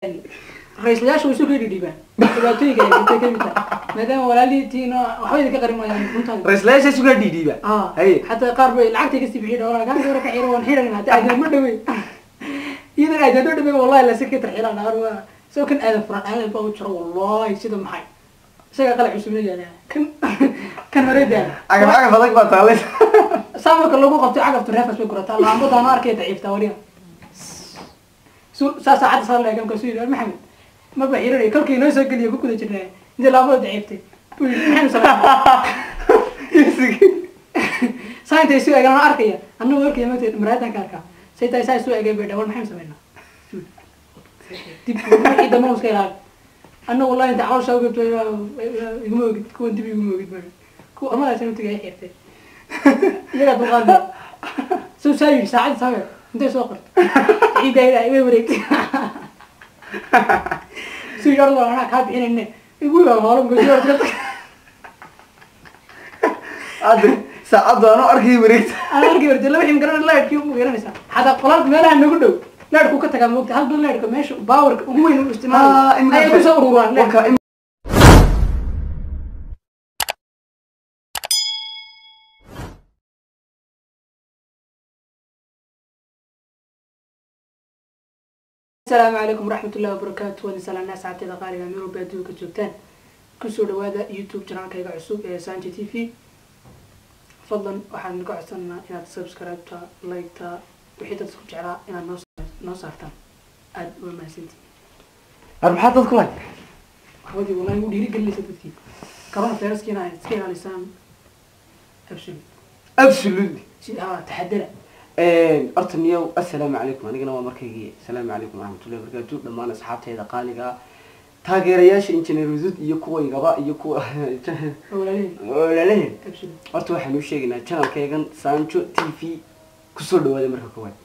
ra-iislayaasha way soo kala dhidhiibaan dhibaatooyinka ay jirtay kamid tahay maadaama walaalihiitiina waxba idinka qarin maayaan runtaada ra-islayaasha sugaa dhiidhiiba ah haye xataa qaar bay lacagtay kasii bixiy dhawaa gacan gabra ka xiro waan xiran hata aadan ma dhawey iyadan aadan ma dhawey wallahi la sirka tarxilaan dhaar waa isagoo kan aadan furan aadan baa u jiro wallahi sida maxay isagaa qalac cusubna yaala kan kan horeedaa cagaf cagaf adag baa taalay saa marka lagu qabtay cagafta reefas bay gurataa laambadaana arkay daciiftaa waliya saa saacadda saa leega markaasuu yidhi maxamed ma ba xiranay kolkii inoo soo geliya ku guda jirnaa inta laambada daciiftay buu yidhi maxaynu sameynaa saa intay isu eegaan aan arkaya annagu arkaya magta maraadan ka arkaa say tahay saa isu eegay bay dhawal maxaynu sameynaa dib wixii dambe iska ilaali annagu wallahi inta caloosha ugebto iguma ogid kuwan dib iguma ogid ba kuwa amadaasaan utiga ay xirtay iyagaa dulqaadaya soo saa yidhi saacadda sawe intay soo qorto ciidayda way wareegtay suu yidhi orda anaa kaa bixinayne igu yaa maalum gosi orda hadda saacaddu anoo arkay wareegta aan arki wartay laba xim garan laadhkii ugu garanaysaa xataa qolaalka meelaha nagu dhow laadhku ka tagaa moogta hal bil laadhka meesha baawarka ugu weyn u isticmaalayo ayay kusoo ururaan laadhka Warka in- asalaamu calaykum waraxmat ullahi wabarakaatu waan salaanaa saacadteeda qaaliga meel walba adduunka joogtaan kusoo dhawaada youtube janaalkayga cusub ee sanji t v fadlan waxaan ka codsanaa inaad subscribe-ta like-ta wixii dad isku jeclaa inaad noo sa- noo saartaan aada uga mahadsantihin Ar maxaa dad ku lay waxbadii wallahi u dhiirigelinaysa dadkii corona viruskiina ay iska ilaalisaan absolute absolutely si ha taxadara horta niyow assalaamu calaykum anigana waa markaygii assalaamu calaykum waraxmatullahi wabarakaatu dhammaan asxaabteyda qaaliga taageerayaasha injineer hudud iyo kuwaygaba iyo kuwa walaalihii walaalaheen absolute horta waxaan u sheegaynaa channelkaygan sanjo t v kusoo dhawaada marka koowaad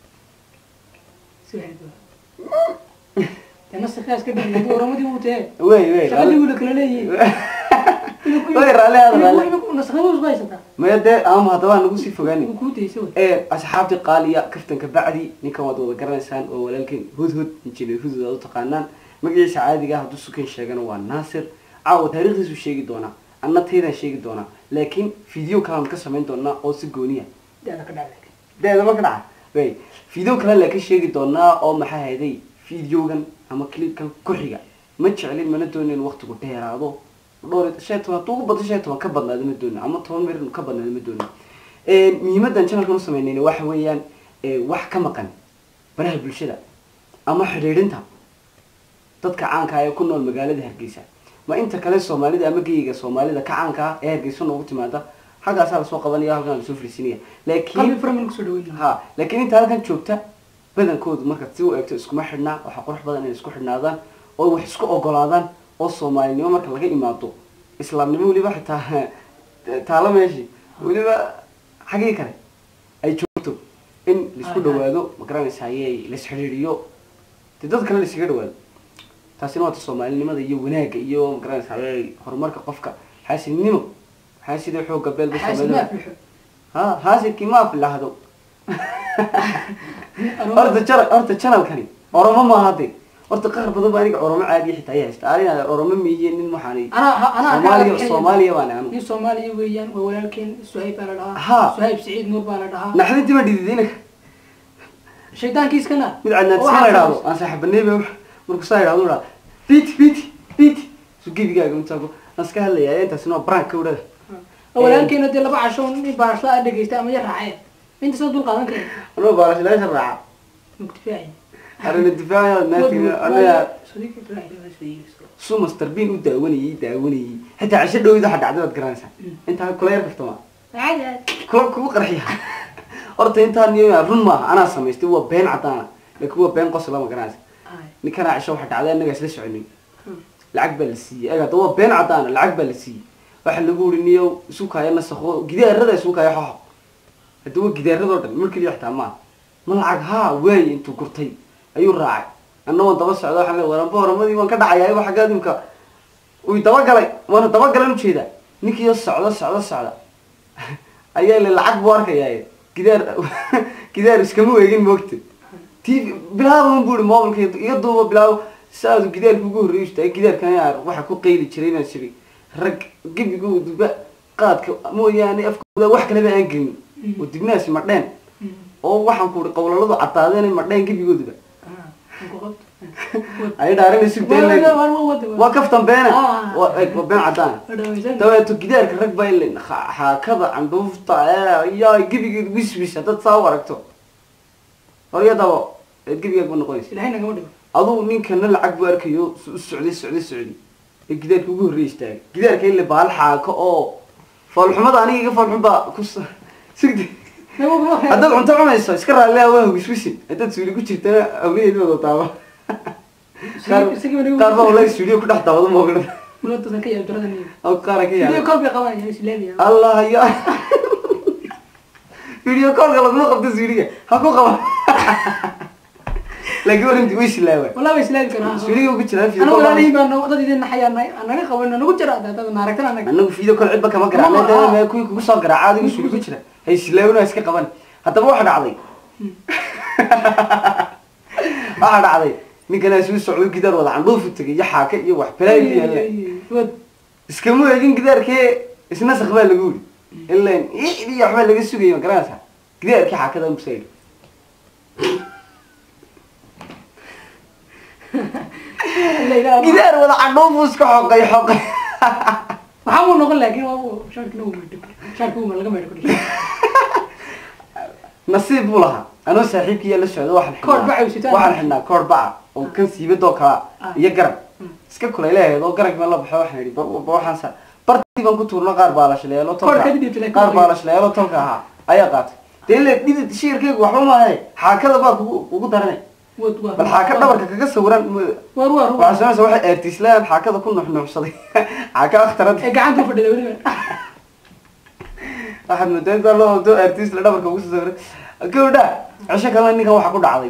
si waxay dee nasirkaas ka dhigay oramadii uu tee wey wey shaqadii wuu la kala leeyihiin wey raalli aada raalli nasaknimadu isku haysataa maya dee ama haddaba nagu sii fogaani wuu kuu daysa wey ee asxaabtii qaaliya kaftanka bacdi ninkan waad wada garanaysaan oo walaalkan hudhud injineer hudhud aad u taqaanaan magaciisa caadiga ah hadduu sukan sheegana waa naasir caawa taariikhdiisu sheegi doonaa anna taydaan sheegi doonaa laakiin video kalaan ka samayn doonaa oo si gooniya daada ka dhacday deedama ka dhaca wey video kale laakiin sheegi doonaa oo maxaa hayday videogan ama clipkan ku xiga ma jeclin mana doonin waqtigu dheeraado dhowr iyo- shan iyo toban hadduu ugu badan shan iyo toban ka badnaado ma doonin ama toban mir ka badnaado ma doonin muhiimadan channelkan u sameynayna waxa weeyaan eh, wax ka maqan baraha bulshada ama xidhiidhinta dadka caanka ah ee ku nool magaalada hargeysa ma inta kale soomaalida ama geyga soomaalida ka caanka ah ee hargeysa noogu timaada xaggaasaa lasoo qabanaya halkan lasoo fariisinaya laakiin qalbi faraman kusoo dhaweyn ha laakiin inta halkan joogta badankoodu markaad si u eegto iskuma xidhnaa waxaa qurux badan inay isku xidhnaadaan oo wax isku ogolaadaan oo soomaalinimo marka laga imaado islaamnimo weliba xitaa taalo meeshii weliba xaggii kale ay joogto in laisku dhawaado ma garanaysa ayay lais xidhiidhiyo dee dad kale laiskaga dhawaado taasina waata soomaalinimada iyo wanaagga iyo ma garanaysa ayay horumarka qofka xaasidnimo xaasida xooga beelba xaasid ma aflixo ha haasidkii ma afilahdo horta jana horta channelkani oromo maaha de horta qaar badan baa aniga oromo caadiya xitaa ay haysta arina oromo miiye nin waxaan anaa anaa soomaaliya soomaaliya baan anu nin soomaaliya weeyaan waa walaalkeen suhayb baa la dhahaa Ha. suhayb siciid nuur baa la dhahaa naxdintii ma dhididinaka shaydaankiiskana mid cadnaadisma la idhaahdo aan saaxiibaneebe markuu saa idhahdo idhaa bit bit bit su gebigaaga intaago aan iska hadlaya intaasina waa brank ka udhada walaalkeena dee laba casho nin baarasla a dhegeysta ama ya raaceen inta soo dul qaadan kara anoo baarashilaasha raaca muktifaaci arina difaaca naati anaga sadiq ibrahim su master bean u daawanayay daawanayay xitaa cisho dhowid waxa dhacday baad garanaysaa intaa kula yar kaftama kula kugu qarxiya horta intaa niyo run maaha anaa samaystay waa been cadaana laakiin waa been qosla ma garanaysa ninkanaa cisho waxa dhacday annaga isla soconin lacag baa la siiyey ega hadda waa been cadaana lacag baa la siiyey waxa lagu uri niyo isu kaaya nasakho gidaarada isu kaaya xoxo hadda waa gidaaradoo dhan mar keliya xitaa maaha ma lacag haa waaye intuu gurtay ayuu raacay anna waan daba socda waxaan leeyahay waranba horamadii waan ka dhacayaa waxa gaadimka uu dabagalay waana dabagalan ujeeda ninkiiyo socda socda socda ayaa le lacag buu arkayaa gidaar gidaar iskama weegin moogta t v bilaaba un buu ihi mobilka iga duuba bilaabo saadu gidaarka ugu horreeyu istaagay gidaarkan ayaa waxa ku qayli jiray inaan siri rag gebigooduba qaadka mooyaane afkooda wax kaleba aan gelin oo dibnaasi madheen oo waxaan ku uri qowlaladu caddaadeen madheen gebigooduba ay dhaarin sugteen waa kaftan beena Ah. waa eg, waa been caddaan dabeeto gidaarka rag baa ilin xaakada candhuufta ee yaa gebigeed wiswis haddaad saa u aragto horyadaba eed gebigaag ba noqonaysa ilahay nagama dhigo aduu ninkana lacag buu arkayo u socday socday socday ee gidaarka ugu horreey istaagay gidaarka ile baal xaako oo foolxumada aniga iga foolxum baa ku s- sugdi haddaad cunto cunayso iska raallia waa wiswisin haddaad suuli ku jirtana awladeed wada taaba qaar qaar baa wallahi suuliyo ku dhex daawado moogdhan muladasan ka yaab jaradan oo qaara ka video yaala call bay qabanaya islaamiya allah ya video callka laguma qabto suuliga ha ku qaba laakiin warinti way silaawa wallahi way islaami karaa suuliga ugu jiraa video anagu call walaalihiin baa no- dad idin naxayaa naga qaban nagu jira dad naaragtan anaga anagu video call cidba kama Mama, ah. garaac kuwii kugu soo garaaca adigu suuli ku jira hay silaawina iska qaban haddaba waxa dhacday waxa dhacday ninkanaa suu socdo gidaar wada candhuufu tegay iyo xaaka iyo wax balaa ku yaalla wad iskama eegin gidaarkee isna sak baa lagu yidhi ilan iyo waxbaa laga sugayay ma garanaysaa gidaarkii xaakada musa yidhi la ilaaha gidaar wada candhuufu iska xoqay xoqay waxaa muu noqon laakiin waa uu shaarki lagu meedho shaarki uu laga meedho kudhi nasiib buu lahaa anoo saaxiibkiiya la socda waxaan Koor xidhnaa- baca uu sitaa. waxaan xidhnaa koor baca oo kan siibadoo kala Ah. iyo garab Mm. iska kulayleeheed oo garab baan la baxo waxaan yidhi ba- ba- waxaan sa bartii baan ku tuurno qaar baa la shaleelo Koor tolka ka dhidibtay laakiin qaar waa baa la shaleelo tolka ahaa ayaa qaatay dee le dhidid shiirkaygu waxba maahe xaakada baa kugu kugu daranay wad waa bal xaaka dhabarka kaga sawiran m- war war waxaa samaysa waxay eertiislaan xaakada ku nuxnuxsaday xaaka akhtarad ee gacanta u fadhida weliba waxaad moodaa intaa loo wado eertiisla dhabarka ugu soo sawiray gabadha cisho kalena ninkan waxaa ku dhacday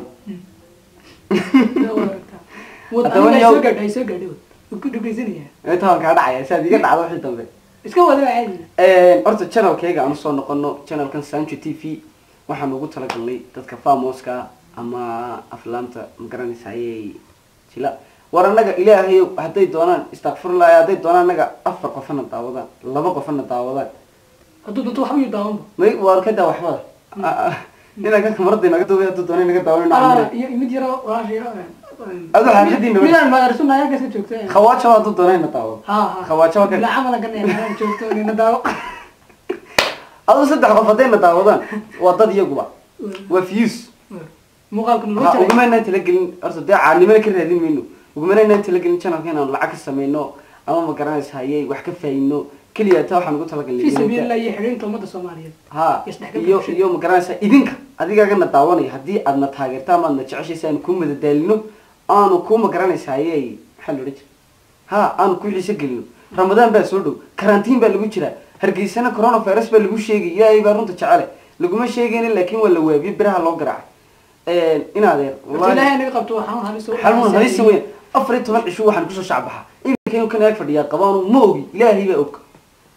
wad Haddaba aniga ay yow- soo gaadhay ay soo gaadhay wad wad ku dhegeysanaya inta waan kaa dhacaya si aad iga dhacdo wixii dambe iska wada waa caadi horta channelkayga aan usoo noqono channelkan sancho t v waxaan ugu talagalnay dadka famoska ama aflaamta magaranaysa ayay jila war annaga ilaahay hadday doonaan istakfirullah hadday doonaan annaga afar qofana daawadaan laba qofana daawadaan hadduu doonto waxba yuu daawanba may waar ka daa waxbada inaa ka kamarada naga duubay hadduu doona naga Ah, daawan iyo mid yaro walaasha yaro Adu xaafadiina wa- midaan magarsunaya halkaas ka joogto khawaajo hadduu doona na daawado ha ha khawaajo waa ka bila camala ganaya joogto nina daawo aduu saddex qof hadday na daawadaan waa dad iyaguba waa views muuqaalka naloo ha jaray ugumaynaan talagelin horta dee caanimana ka raadin mayno ugumaynaan talagelin channelka inaan lacag ka samayno ama ma garanaysa hayay wax ka faayino keliya taa waxaan ugu talagalnay fi idinka. sabiililah iyo xidhiinta ummadda soomaaliyeed ha isdhexgalka iyo bulshada. iyo ma garanaysa idinka adigagana daawanaya haddii aadna taageerta ama aadna jeceshaysa aanu kuu madadaalino aanu kuu ma garanaysa hayay maxaa la odhan jira ha aanu ku xiise gelino ramadaan baa soo dhow karantiin baa lagu jiraa hargeysana coronavirus baa lagu sheegay ilaahay baa runta jecele laguma sheegaynin laakiin waa la waabiye biraha loo garaacay inaadeer horta ilaahay naga qabto waa xanuun halis oo- xalmun halisa weyn afar iyo toban cisho waxaan kusoo shacbaxaa iminka inuu kan ag fadhiyaa qabaanu ma ogi ilaahay baa og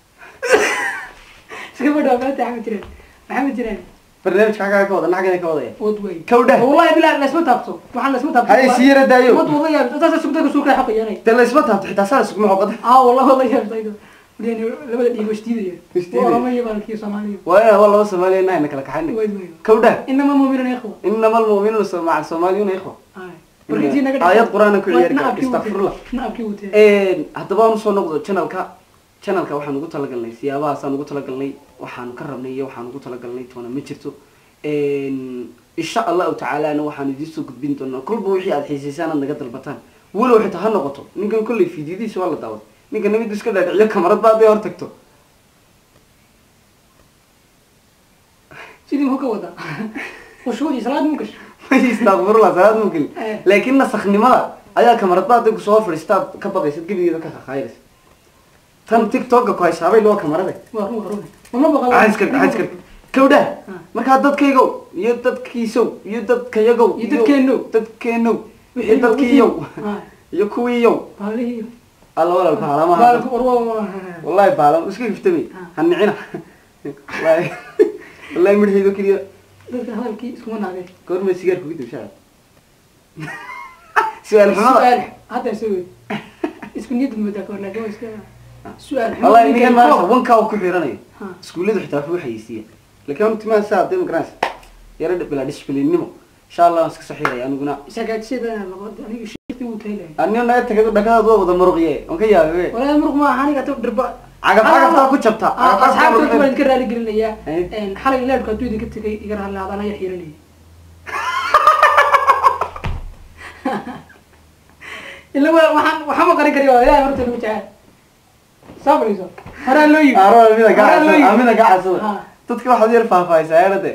iska badhaa maanta maxamed jireen maxamed jireen barnaamijka xaggaa ka wada naxagana ka wadaya wad wey Kawdha. wallahi bilaa laysma taabto waxaan laysma taabto Hay, sii yara daayo. wad wada yaab taasa sugdaka suuqa xoqayanay dee laysma taabto xitaa saa lasugma xoqada aa wallahi wada yaab taydo yani labada dhiig washtiidaya Washtiidaya. orama iyo baalkii soomaaliya waa inaan waa laba soomaaliya inahayna kala kaxayna wad wey kawdha inama mu'minuna ikhwa inama almu'minuuna so- maca alsoomaaliyuuna ikhwa warkiisii naga Aayad Qur'aan ku ciyaari kara, astaghfirullah. naabkii wutee haddaba aan usoo noqdo channelka channelka waxaan ugu talagalnay siyaabahaasaan ugu talagalnay waxaan ka rabnay iyo waxaan ugu talagalnay toona ma jirto insha allahu tacaalana waxaan idiin soo gudbin doonaa kolba wixii aad xiisaysaan aad naga dalbataan walow xitaa ha noqoto ninkan kolley fiidiyadiisa waa la daawaday ninka namid iska dhaadhiciyo kamarad baa hadday hor tagto sidii muxuu ka wadaa khushuudii salaad mu gasho istakfirullah salaad mu gelin Eh. laakiin nasakhnimada ayaa kamarad baa hadday kusoo fadhiistaad ka baqaysad gebigeeda ka khakhayraysa tan tiktoka ku haysaabay loo kamarade waa run waa run wama baqal xaskar xaskar kawdha Ah. markaa dadkaygow iyo dadkiisow iyo dadkayagow Iyo dadkeenow. dadkeenow iyo Wixii dadkiiyow Ah. iyo kuwiiyow baalihii alla walal baalamaha baalku warwa wallahi baalam iska giftami Ah. ha nicina wallahi wallahi midhaydo keliya dadka hadalkii iskuma naagay goorma sigaar kugu dibshaa su-aal xumada Su'aal. hadda soo wey isku niyad moodaa kahor laakin waa iska su-aal xun. wallahi ninkan Ninkan maanta koob. wankaa uu ku xiranayo Ha. iskuulladu xitaa waxbuu xayeysiiya laakiin horta timaha saa dee magaranaysa yara bilaa disciplinnimo insha allah waan iska soo xiraya aniguna sagaajyada noqon aniga shirti wuu taylay anio naga tagay dhakadaad waa wada muruqye on ka yaabe walaa muruq maaha aniga ta dhirba Cagaf cagaftaa ku jabta. Ah, Cagaf cagaftaa asxaabta muruq- waan idinka raali gelinayaa Eh. Een, xalay leerku hadduu idinka tegay iga raali adaan ayaa xiiranaya ila wa- waxaan waxaan ma qarin kari waa ilaahay horta lagu jecel soo fadhiiso horaa loo yimi aro amida ka Horaa loo casada yimi. amida ka casada Ha. dadka waxaad yar faahfaahaysaa yarade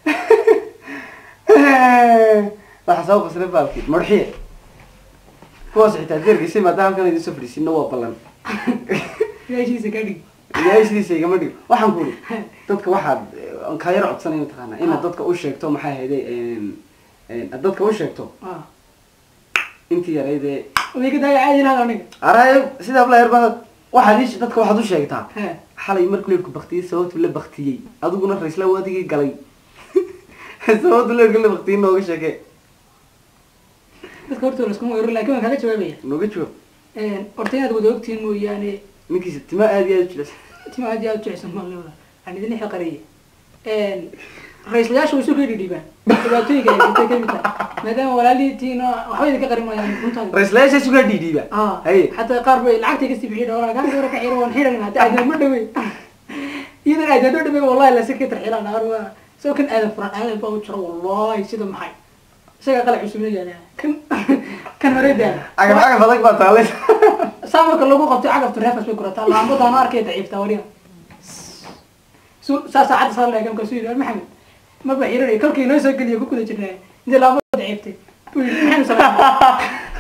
Eh. waxa soo qasray baalkii murxiye kuwaas xitaa deerkiisay maadaama halkan idin soo fadhiisino waa ballan ilaashiisa ka dhig ilaahaysidiisa igama dhigo waxaan ku uri dadka waxaad eh, kaa yar codsanay mataqaanaa inaad dadka u sheegto maxay ahayday aad dadka u sheegto Ah. intii yaraydee way ka daaya caadi lahaa aniga araay sidaa la yarbaa waxaad iish dadka waxaad u sheegtaa He. xalay markuu leerku baktiyey sababtu la baktiyey adiguna raisla waadigii galay sababtu leerku la baktiyey nooga sheeke dadka hortooda laskuma weeraro laakiin waan kaaga jawaabaya nooga jawaab Een, horta inaad wada ogtihiin mooyaane ninkiisa tima aad iyo aad u jilas tima aad iyo aad u jecsan maa leedahay aan idin xilqareeye ra-iislayaasha way isu kii dhidhiibaan dhibaatooyinka ay jirtay kamid tahay maadaama walaalihiitiina waxba idinka qarin maayaan runtaan raislayaasha sugaa dhiidhiiba ah haye xataa qaar bay lacagtay kasii bixiyay dhawaa kaa hore ka xiro waan xiran hadda aadan ma dhawey iyadan aadan ma dhawey wallahi la sikii tarxilaan dhaar waa isagoo kan aadan furan aadan baa u jiro wallahi sida maxay isaga qalac cusubna yaala kan kan hore daa cagaf cagaf adag baa taalay saa marka lagu qabto cagafta reefas bay gurataa laambadaan arkay daciiftaa waliba su- saa saacadda saa leegam kasuu yidhi maxamed maba xiranay kolkii inoo soo geliya ku guda jirnaa intay laambada daciiftay buu yidhi maxaynu sameynaa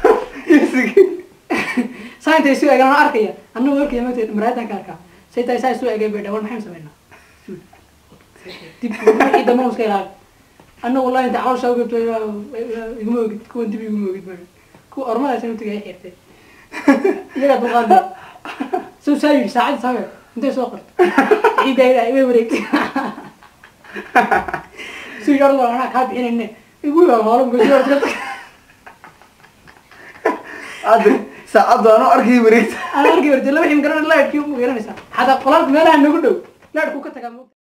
saa intay isu eegaan waan arkaya annagu arkaya magteed maraadan ka arkaa say tahay saa isu eegay bay dhawal maxaynu sameynaa dib wixii dambe iska ilaali annagu wallahi inta caloosha ugebto iguma ogid kuwan dib iguma ogid ba kuwa ormadaasina utiga ay xirtay iyagaa dulqaadaya soo saa yidhi saacadda sabe intay soo qorto ciidda ilaa way wareegtay suu yidhi orda anaa kaa bixinayne igu yaa hoolan gosi orda hadda saacaddu aan u arkay wareegta aan arki wartay laba xim garan laadhkii uma garanaysaa xataa qolaalka meelaha nagu dhow laadhku ka tagaa